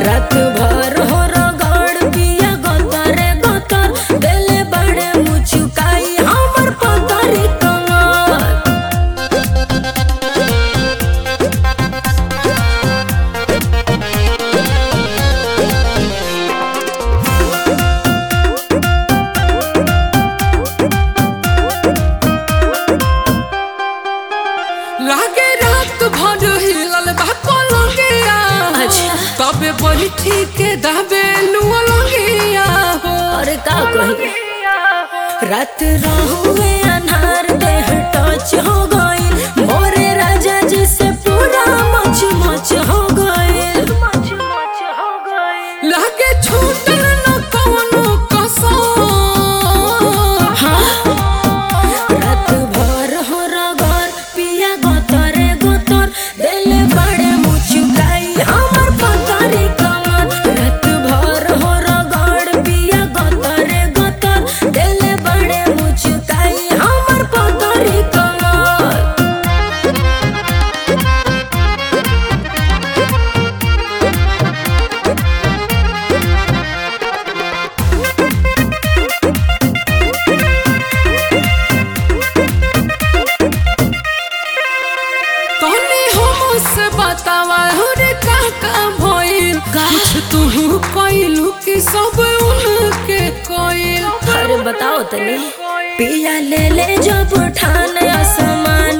रात भर हो रगड़ पिया गतरे गतर देले बड़े मुचुकाई हमर पतरी कमर लागे रात भर हिलल बा पलंगिया अच्छा। तबे बड़ी ठीक दाबे नुआ लगिया हो अरे का कही रात रहुए अनहार देह टच हो गई मोरे राजा जी से पूरा मच मच हो गई मच मच हो गई लागे छूटल न कवनो कसम रात भर हो रगर पिया गतरे गतर देले बड़े मुचुकाई हमर पतरी कमर रात भर हो रगड़ पिया गतरे गतर देले बड़े मुचुकाई हमर पतरी कमर तने हमसे बतावा हो रे का का भइल कुछ तू कइलू कि सब उनके कइल अरे बताओ तनी पिया ले ले जब ठान आसमान